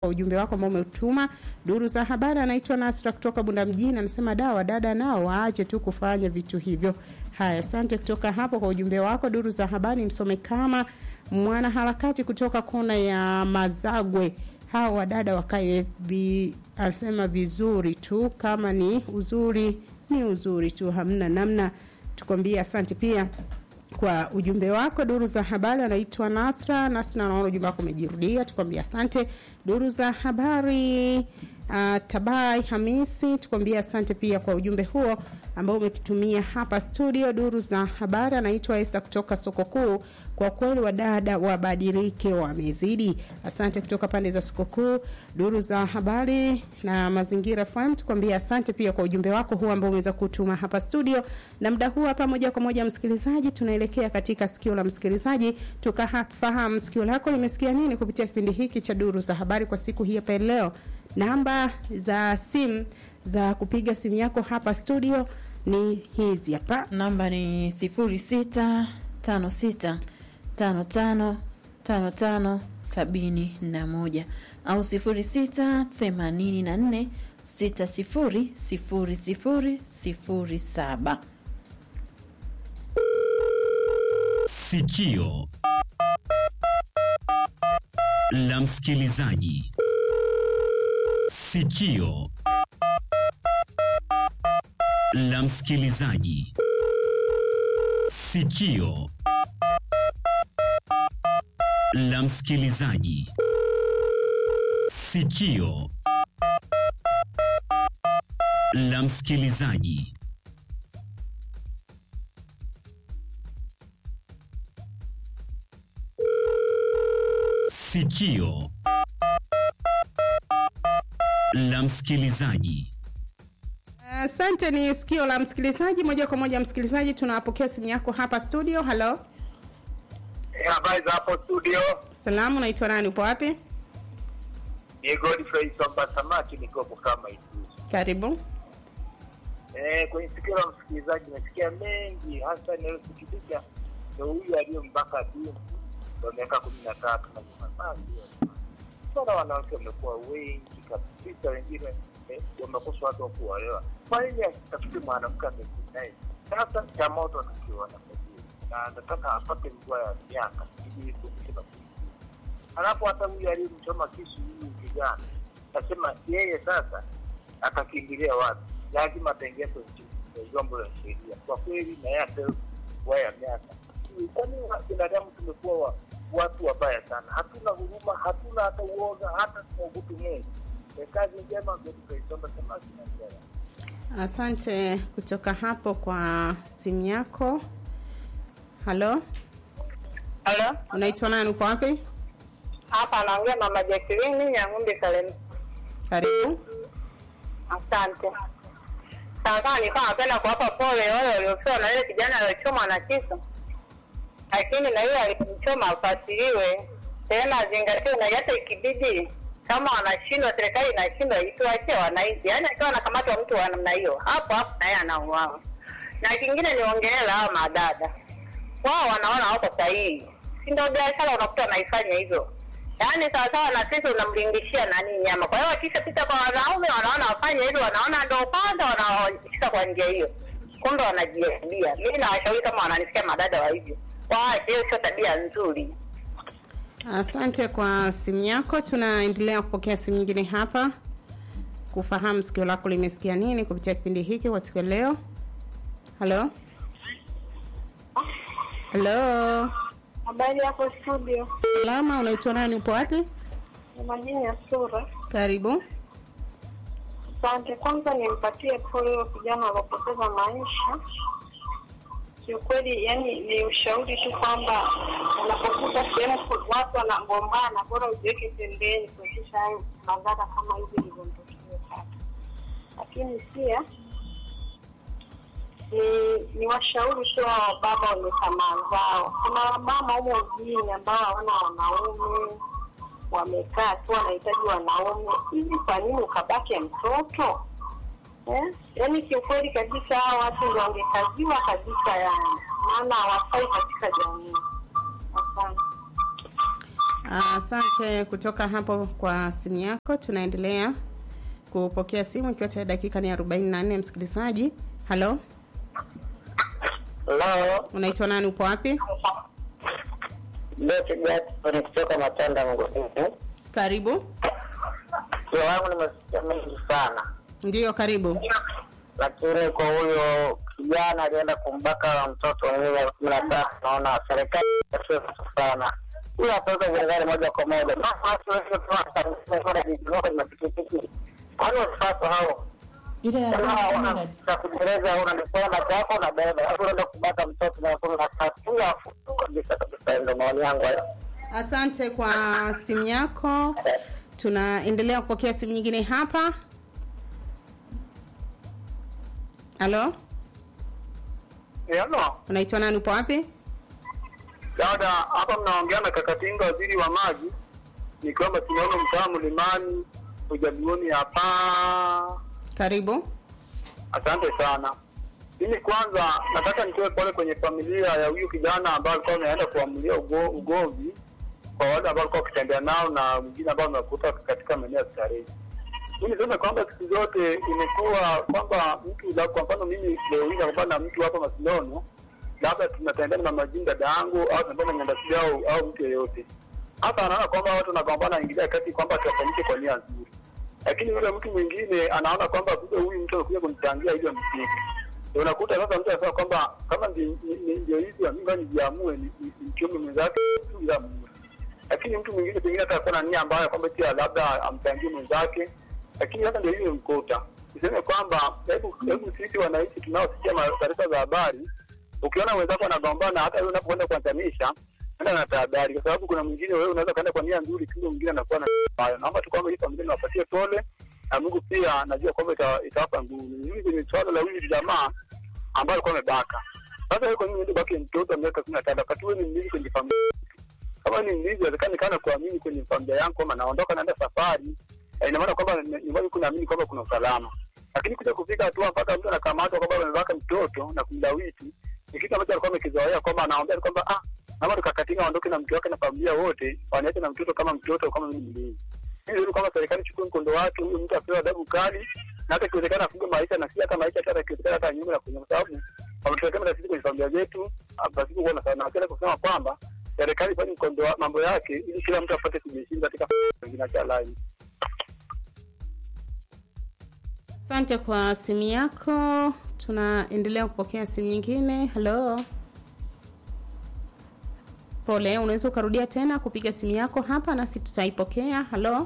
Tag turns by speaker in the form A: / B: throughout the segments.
A: kwa ujumbe wako ambao umetuma. Duru za habari anaitwa Nasra kutoka Bunda mjini, anasema dawa dada nao waache tu kufanya vitu hivyo. Haya, asante kutoka hapo kwa ujumbe wako. Duru za habari msome kama mwanaharakati kutoka kona ya Mazagwe. Hawa wadada wakae vi, anasema vizuri tu, kama ni uzuri ni uzuri tu, hamna namna. Tukwambie asante pia kwa ujumbe wako. Duru za habari anaitwa Nasra. Nasra, naona ujumbe wako umejirudia, tukwambia asante. Duru za habari uh, Tabai Hamisi, tukwambia asante pia kwa ujumbe huo ambao umetutumia hapa studio. Duru za habari anaitwa Esther kutoka soko kuu. Kwa kweli wadada wabadilike, wamezidi. Asante kutoka pande za soko kuu. Duru za habari na mazingira FM, tukwambia asante pia kwa ujumbe wako huu ambao umeweza kutuma hapa studio. Na muda huu hapa, moja kwa moja, msikilizaji, tunaelekea katika sikio la msikilizaji, tukafahamu sikio lako limesikia nini kupitia kipindi hiki cha duru za habari kwa siku hii hapa leo. Namba za simu za kupiga simu yako hapa studio ni hizi hapa.
B: namba ni sifuri sita tano sita tano tano tano tano sabini na moja au sifuri sita themanini na nne sita sifuri sifuri sifuri sifuri saba.
C: Sikio la msikilizaji. Sikio la msikilizaji. Sikio la msikilizaji. Sikio la msikilizaji. Sikio la msikilizaji.
A: Asante, ni sikio la msikilizaji. Moja kwa moja, msikilizaji, tunapokea simu yako hapa studio. Halo,
D: Eh, Habari za hapo studio,
A: salamu, naitwa nani? Upo wapi?
D: ni Godfrey Somba Samaki, nikopo kama Isuzu.
A: Karibu.
D: Eh, kwenye sikio la msikilizaji nasikia mengi, hasa inayosikitisha ndo huyu aliyembaka binti wa miaka kumi na tatu na sana. Wanawake wamekuwa wengi kabisa, wengine eh, wamekosa watu wa kuolewa. Kwa nini asitafute mwanamke amekuwa naye? Sasa cha moto atakiwa na na anataka apate mvua ya miaka ili kuepusha na kuishi. Halafu hata huyu aliyemchoma kisu huyu kijana nasema yeye sasa atakimbilia wapi? Lazima ataingia kwenye vyombo vya sheria. Kwa kweli na yeye apewe mvua ya miaka. Kwani binadamu tumekuwa wa, watu wabaya sana, hatuna huruma, hatuna hata uoga, hata tunaogopi Mungu. Eh, Kazi njema Godfrey Samaki na Njera.
A: Asante kutoka hapo kwa simu yako. Halo,
E: Halo,
A: unaitwa nani? Uko wapi?
E: hapa anaongea mama Jacqueline ya ng'ombe Kalemi.
A: Karibu.
E: Asante. Sasa nilikuwa napenda kuwapa pole wale waliofiwa na yule kijana aliyechomwa na kisu, lakini na yule aliyemchoma afuatiliwe tena, azingatiwe, na hata ikibidi kama wanashindwa, serikali inashindwa, ituachie wananchi. Yaani akiwa anakamatwa mtu wa namna hiyo, hapo hapo na yeye anauawa. Na kingine niongelela hawa madada, wao wanaona wako sahihi, si ndio? Biashara unakuta wanaifanya hivyo yaani sawasawa na sisi unamlingishia nani nyama. Kwa hiyo wakishapita kwa wanaume wanaona wafanye hivyo, wanaona ndo kwanza wanaoshika kwa njia hiyo, kumbe wanajiharibia. Mimi nawashauri kama wananisikia madada wa hivyo waache, hiyo sio tabia nzuri.
A: Asante kwa simu yako. Tunaendelea kupokea simu nyingine hapa kufahamu sikio lako limesikia nini kupitia kipindi hiki kwa siku ya leo. Halo, halo,
F: Habari yako studio,
A: salama. Unaitwa nani? Upo wapi?
F: ni majina ya sura.
A: Karibu.
F: Asante. Kwanza nimpatie pole huyo kijana aliopoteza maisha. Kiukweli, yani ni ushauri tu kwamba unapokuta sehemu ku- watu wanagombana, bora ujiweke pembeni kuepusha hayo madhara kama hivi ilivyomtokea sasa. Lakini pia ni ni washauri tu hao baba wenye tamaa zao. Kuna wamama humo mjini ambao hawana wanaume, wamekaa tu wanahitaji wanaume. Hivi kwa nini ukabake mtoto eh? Yaani kiukweli kabisa hao watu ndio wangekaziwa kabisa, yani maana hawafai katika jamii. Asante.
A: Asante kutoka hapo kwa simu yako. Tunaendelea kupokea simu ikiwa tayari dakika ni 44. Msikilizaji, halo,
G: Hello,
A: unaitwa nani? Upo wapi?
G: Beti Jackson kutoka Matanda Mgodini.
A: Karibu.
G: Sio wangu nimesikia mengi sana,
A: Ndiyo, karibu.
G: lakini kwa huyo kijana alienda kumbaka mtoto mwenye miaka kumi na tano, naona serikali inasema sana huyo ataweka gerezani moja kwa moja. Na watu wengi tunawasaidia kwenye mapikipiki, kwani wasifaso hao
B: ile ya
G: kama
B: kumi
G: una
B: na
G: cha kujereza una nikwenda chako na beba, alafu unaenda kubaka mtoto miaka kumi na tatu, huyo afu kabisa kabisa. Ndio maoni yangu hayo.
A: Asante kwa simu yako. Tunaendelea kupokea simu nyingine hapa. Halo,
D: Hello.
A: unaitwa nani? Upo wapi?
D: Dada, hapa mnaongea na Kakatinga, waziri wa maji, nikiwa Masinono, mtaa Mlimani, ujaduoni hapa.
A: Karibu.
D: Asante sana. Mimi kwanza nataka nitoe pole kwenye familia ya huyu kijana ambaye alikuwa ameenda kuamulia ugo, ugomvi kwa wale ambao walikuwa wakitembea nao na mwingine ambao amekuta katika maeneo ya starehe. Mimi niseme kwamba siku zote imekuwa kwamba mtu la- kwa mfano mimi leo hii nakumbana na mtu hapa Masinono, labda tunatembea na mama Jini dada yangu au tunatembea na nyandasi au au mtu yeyote, hata anaona kwamba watu wanagombana, aingilia kati kwamba tuwafanyike kwa nia nzuri lakini yule mtu mwingine anaona kwamba kumbe huyu mtu amekuja kunichangia ili amsiki. Ndio unakuta sasa mtu anasema kwamba kama ndi- ni- ni- ndio hivi mimi nijiamue ni- ni- nimchome mwenzake ili amue. Lakini mtu mwingine pengine hata akuwa na nia ambayo kwamba pia labda amchangie mwenzake, lakini hata ndio hiyo imkuta. Niseme kwamba hebu hebu sisi wananchi tunaosikia ma- taarifa za habari, ukiona wenzako wanagombana, hata wewe unapokwenda kuanzanisha enda na tahadhari, kwa sababu kuna mwingine wewe unaweza kaenda kwa nia nzuri, kumbe mwingine anakuwa na hayo. Naomba tu kwamba hii familia niwapatie pole na Mungu pia najua kwamba ita- itawapa nguvu. Mimi kwenye swala la huyu jamaa ambaye alikuwa amebaka, sasa wewe kwa nini uende baki mtoto wa miaka kumi na tano wakati wewe ni mlezi kwenye familia? Kama ni mlezi, inawezekana kana kuamini kwenye familia yangu kwamba naondoka naenda safari, eh, ina maana kwamba ni- nyumbani kunaamini kwamba kuna usalama, lakini kuja kufika hatua mpaka mtu anakamatwa kwamba amebaka mtoto na kumlawiti ni kitu ambacho alikuwa amekizoea kwamba anaambia kwamba ah, naomba tukakatinga aondoke na mke wake na familia wote, waniache na mtoto kama mtoto kama mimi mlezi. Mimi ni kwamba serikali chukue mkondo wake, huyu mtu apewe adhabu kali na hata ikiwezekana afungwe maisha na si hata maisha hata ikiwezekana hata nyuma na kunyuma, kwa sababu wametuwekea na sisi kwenye familia zetu, pasipo kuwa na sana. Napenda kusema kwamba serikali ifanye mkondo wa mambo yake ili kila mtu apate kujiheshimu katika wengine cha lai.
A: Asante kwa simu yako. Tunaendelea kupokea simu nyingine. Halo, pole, unaweza ukarudia tena kupiga simu yako hapa nasi tutaipokea. Halo,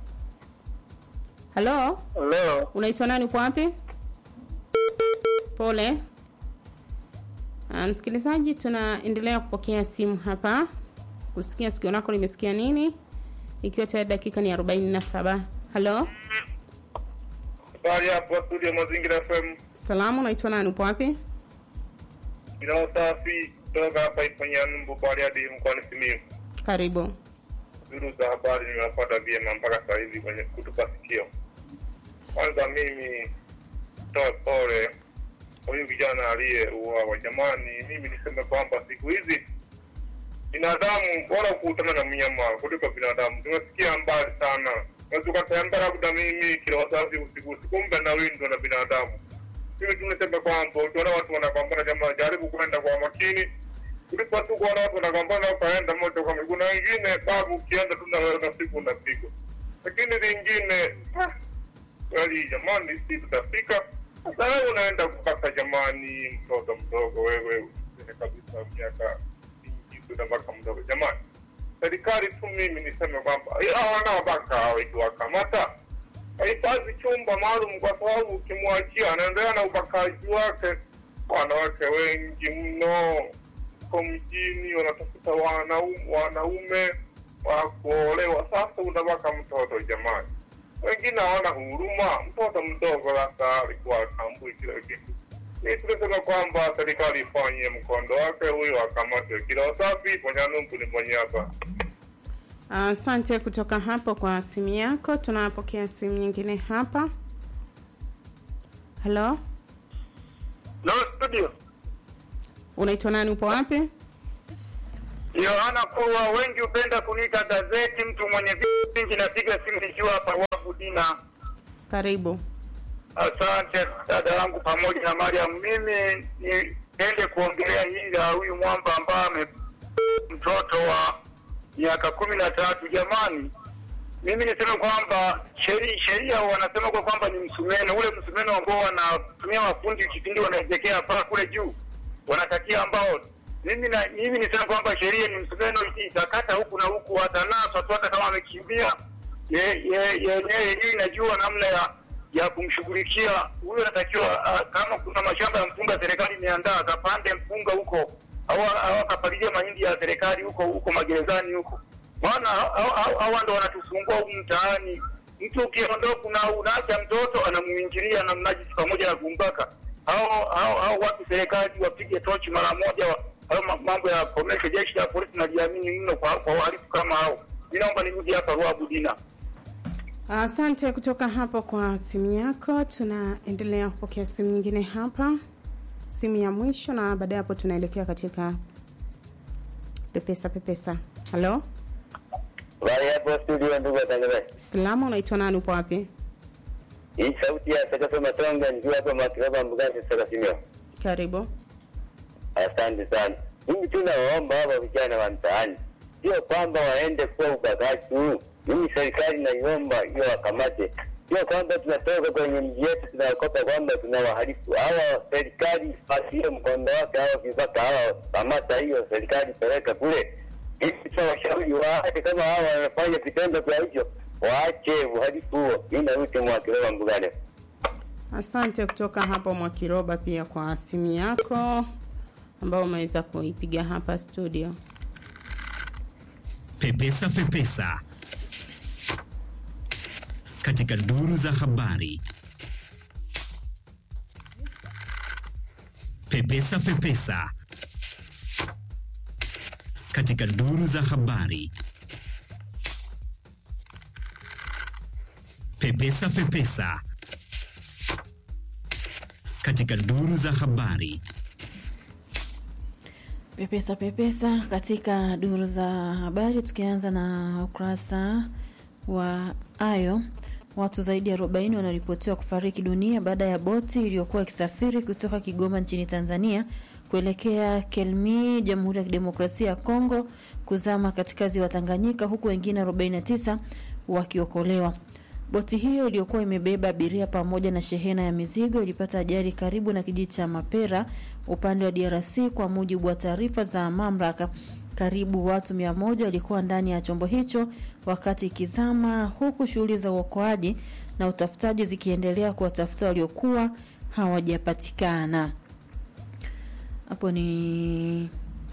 A: halo,
D: Leo
A: unaitwa nani? Upo wapi? Pole. Ah, Msikilizaji, tunaendelea kupokea simu hapa kusikia sikio lako limesikia nini, ikiwa tayari dakika ni 47. Halo,
D: habari hapo studio Mazingira FM,
A: salamu, unaitwa nani? Upo wapi?
D: bila usafi kutoka hapa Ifanyanumbu Bariadi mkoani Simiyu.
A: Karibu.
D: duru za habari nimewapata vyema mpaka saa hizi kwenye kutupa sikio. Kwanza mimi toe pole huyu kijana aliyeuawa. Jamani, mimi niseme kwamba siku hizi binadamu bora kukutana na mnyama kuliko binadamu. Tumesikia mbali sana, unaweza ukatembea labda mimi kila wazazi usiku usiku, kumbe na windo na binadamu. Mimi tumesema kwamba ukiona watu wanagombana, jamaa jaribu kwenda kwa makini kuliko tu kuona watu wanagombana ukaenda moja kwa miguu, na wengine babu, ukienda tu na wewe na siku unapigwa. Lakini lingine ah, kweli jamani, si tutafika sasa. Wewe unaenda kupata jamani, mtoto mdogo wewe, usine kabisa miaka mingi tu mpaka mdogo. Jamani, serikali tu, mimi niseme kwamba hao wanaobaka hao ikiwakamata hahifadhi chumba maalum, kwa sababu ukimwachia anaendelea na ubakaji wake. Wanawake wengi mno huko mjini wanatafuta wanaume, wanaume wa kuolewa. Sasa unabaka mtoto jamani, wengine hawana huruma. Mtoto mdogo sasa alikuwa atambui kila kitu. Ni tunasema kwamba serikali ifanye mkondo wake, huyo akamatwe. Kila wasafi Ponyanumbu ni mwenye hapa.
A: Asante kutoka hapo kwa simu yako. Tunapokea simu nyingine hapa. Halo,
D: No studio
A: unaitwa nani? Upo wapi?
H: Yohana Kurwa, wengi hupenda kuniita gazeti, mtu mwenye vitu vingi. Napiga simu nikiwa hapa Wabu Dina.
A: Karibu.
H: Asante dada yangu pamoja na Mariam. Mimi nipende kuongelea hili la huyu mwamba ambaye ame mtoto wa miaka kumi na tatu. Jamani, mimi niseme kwamba sheria sheria wanasema kwa kwamba ni msumeno, ule msumeno ambao wanatumia mafundi kipindi wanaezekea paa kule juu, wanatakia ambao mimi na mimi niseme kwamba sheria ni msumeno, itakata huku na huku, atanaswa tu, hata kama amekimbia ye- ye- yenyewe yenyewe inajua namna ya ya kumshughulikia huyo. Anatakiwa ah, kama kuna mashamba ya mpunga serikali imeandaa, akapande mpunga huko au au akapalilia mahindi ya serikali huko huko magerezani huko, maana hao- hao- hao- hawa ndo wanatusumbua huku mtaani. Mtu ukiondoka una unaacha mtoto anamuingilia na mnajisi pamoja na kumbaka. Hao hao hao watu serikali wapige tochi mara moja, wa- hayo ma- mambo ya komesha. Jeshi la polisi najiamini mno kwa kwa wahalifu kama hao. Mimi naomba nirudi hapa Ruabu Dina.
A: Asante kutoka hapo kwa simu yako. Tunaendelea kupokea simu nyingine hapa, simu ya mwisho, na baadaye hapo tunaelekea katika pepesa pepesa. Halo,
I: Habari hapo studio, ndugu watangazaji.
A: salama, unaitwa nani? Upo wapi?
I: Hii sauti ya Sakato Matonga nikiwa hapa Mwakiraba Mbugani Sakasimio.
A: Karibu.
I: Asante sana. Mimi tu nawaomba hawa vijana wa mtaani, sio kwamba waende kuwa ubakaji tu. Mimi serikali naiomba hiyo wakamate, sio kwamba tunatoka kwenye mji yetu tunakopa kwamba tuna wahalifu hawa. Serikali patie mkondo wake hawa vibaka hawa, kamata hiyo serikali, peleka kule ili washauri waache, kama hawa wanafanya vitendo vya hivyo waache uhalifu huo. Mimi narudi Mwakiraba Mbugani.
A: Asante kutoka hapo Mwakiroba pia kwa simu yako ambao umeweza kuipiga hapa studio.
C: Pepesa Pepesa katika duru za habari. Pepesa Pepesa katika duru za habari. Pepesa Pepesa katika duru za habari.
B: Pepesa pepesa katika duru za habari, tukianza na ukurasa wa Ayo. Watu zaidi ya 40 wanaripotiwa kufariki dunia baada ya boti iliyokuwa ikisafiri kutoka Kigoma nchini Tanzania kuelekea Kelmi, Jamhuri ya Kidemokrasia ya Kongo kuzama katika ziwa Tanganyika, huku wengine 49 wakiokolewa. Boti hiyo iliyokuwa imebeba abiria pamoja na shehena ya mizigo ilipata ajali karibu na kijiji cha Mapera upande wa DRC. Kwa mujibu wa taarifa za mamlaka, karibu watu mia moja walikuwa ndani ya chombo hicho wakati ikizama, huku shughuli za uokoaji na utafutaji zikiendelea kuwatafuta waliokuwa hawajapatikana. Hapo ni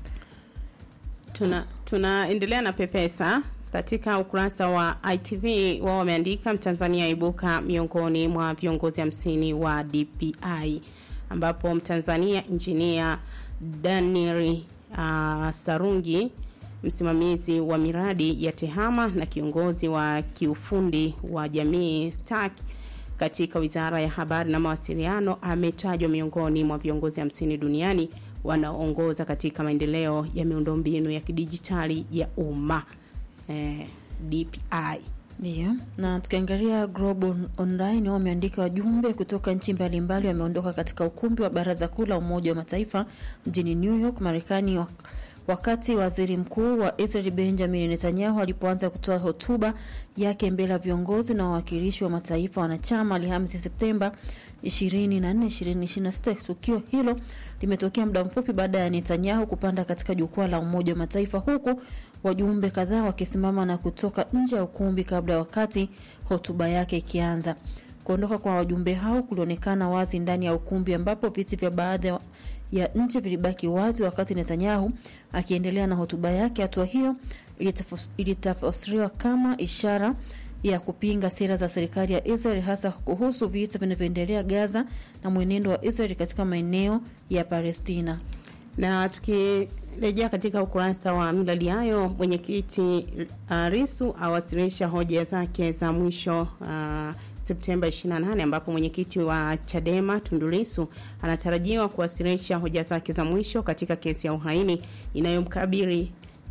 A: Tuna tunaendelea na pepesa katika ukurasa wa ITV wao wameandika Mtanzania aibuka miongoni mwa viongozi hamsini wa DPI ambapo Mtanzania injinia Daniel uh, Sarungi msimamizi wa miradi ya TEHAMA na kiongozi wa kiufundi wa jamii STAK katika Wizara ya Habari na Mawasiliano ametajwa miongoni mwa viongozi hamsini duniani wanaoongoza katika maendeleo ya miundombinu ya kidijitali ya umma eh, DPI.
B: Ndiyo, na tukiangalia Global Online wameandika wajumbe kutoka nchi mbalimbali wameondoka katika ukumbi wa Baraza Kuu la Umoja wa Mataifa mjini New York, Marekani wak- wakati waziri mkuu wa Israel Benjamin Netanyahu alipoanza kutoa hotuba yake mbele ya viongozi na wawakilishi wa mataifa wanachama Alhamisi Septemba 24, 2026. Tukio hilo limetokea muda mfupi baada ya Netanyahu kupanda katika jukwaa la Umoja wa Mataifa huku wajumbe kadhaa wakisimama na kutoka nje ya ukumbi kabla ya wakati hotuba yake ikianza. Kuondoka kwa wajumbe hao kulionekana wazi ndani ya ukumbi ambapo viti vya baadhi ya- ya nchi vilibaki wazi wakati Netanyahu akiendelea na hotuba yake. Hatua hiyo ilitafos- ilitafsiriwa kama ishara ya kupinga sera za serikali ya Israel hasa kuhusu vita vinavyoendelea Gaza na mwenendo wa Israel katika maeneo ya Palestina.
A: Na tukirejea katika ukurasa wa milali hayo, mwenyekiti uh, Risu awasilisha hoja zake za mwisho uh, Septemba 28 ambapo mwenyekiti wa Chadema Tundu Lissu anatarajiwa kuwasilisha hoja zake za mwisho katika kesi ya uhaini inayomkabili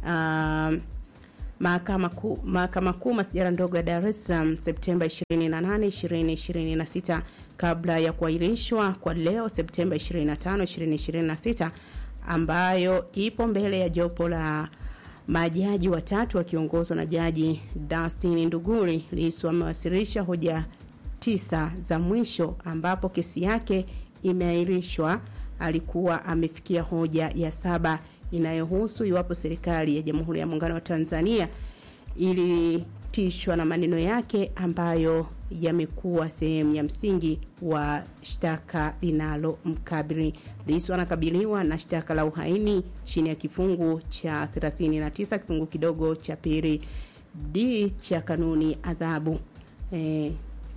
A: um, mahakama kuu mahakama kuu masijara ndogo ya Dar es Salaam Septemba 28 2026 kabla ya kuahirishwa kwa leo Septemba 25 2026 ambayo ipo mbele ya jopo la majaji watatu wakiongozwa na jaji Dustin Nduguri. Lissu amewasilisha hoja tisa za mwisho ambapo kesi yake imeahirishwa. Alikuwa amefikia hoja ya saba inayohusu iwapo serikali ya Jamhuri ya Muungano wa Tanzania ilitishwa na maneno yake ambayo yamekuwa sehemu ya msingi wa shtaka linalomkabili. Lissu anakabiliwa na shtaka la uhaini chini ya kifungu cha 39 kifungu kidogo cha pili d cha kanuni adhabu eh,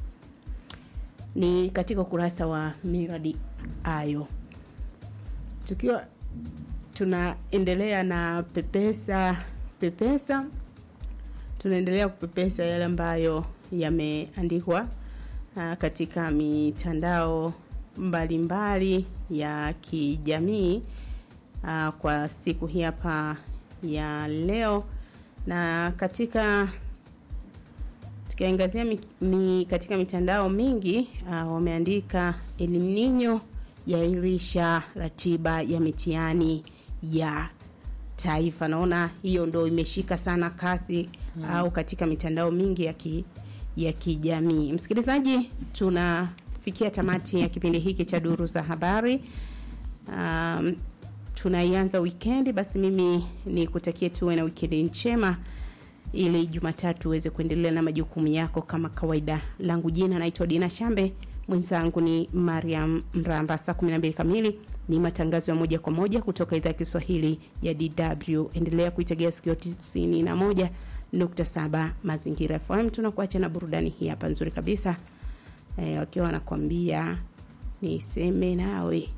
A: ni katika ukurasa wa miradi ayo tukiwa tunaendelea na pepesa pepesa tunaendelea kupepesa yale ambayo yameandikwa uh, katika mitandao mbalimbali ya kijamii uh, kwa siku hii hapa ya leo na katika tukiangazia mi, mi, katika mitandao mingi uh, wameandika El Nino yairisha ratiba ya mitihani ya taifa. Naona hiyo ndo imeshika sana kasi mm. au katika mitandao mingi ya ki, ya kijamii. Msikilizaji, tunafikia tamati ya kipindi hiki cha duru za habari. Um, tunaianza wikendi, basi mimi ni kutakie tuwe na wikendi njema ili Jumatatu uweze kuendelea na majukumu yako kama kawaida. Langu jina naitwa Dina Shambe, mwenzangu ni Mariam Mramba. Saa 12 kamili ni matangazo ya moja kwa moja kutoka idhaa ya Kiswahili ya DW. Endelea kuitegea sikio 91.7 Mazingira FM. Tunakuacha na burudani hii hapa nzuri kabisa, e, wakiwa wanakuambia niseme nawe